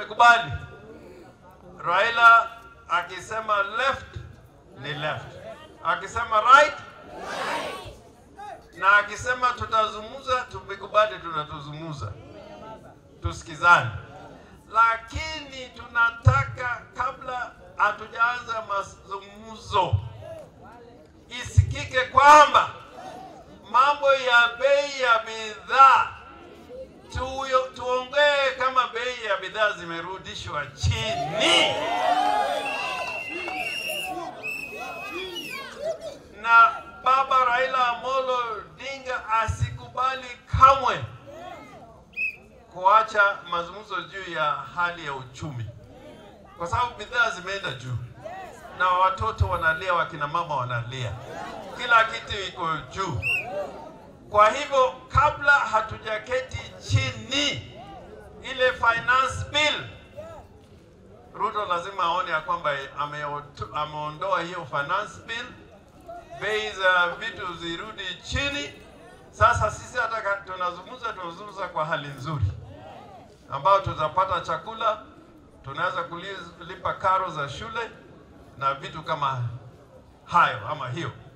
tumekubali Raila akisema left ni left, akisema right na akisema tutazungumza, tumekubali, tunatuzungumza, tusikizane. Lakini tunataka kabla hatujaanza mazungumzo isikike kwamba mambo ya bei ya bidhaa tuyo- tuongee kama bei ya bidhaa zimerudishwa chini, na baba Raila Amolo Odinga asikubali kamwe kuacha mazungumzo juu ya hali ya uchumi, kwa sababu bidhaa zimeenda juu na watoto wanalia, wakina mama wanalia, kila kitu iko juu. Kwa hivyo kabla hatujaketi chini, ile finance bill, Ruto lazima aone ya kwamba ameoto- ameondoa hiyo finance bill, bei za vitu zirudi chini. Sasa sisi hata ka- tunazungumza, tunazungumza kwa hali nzuri, ambayo tutapata chakula, tunaweza kulipa karo za shule na vitu kama hayo ama hiyo.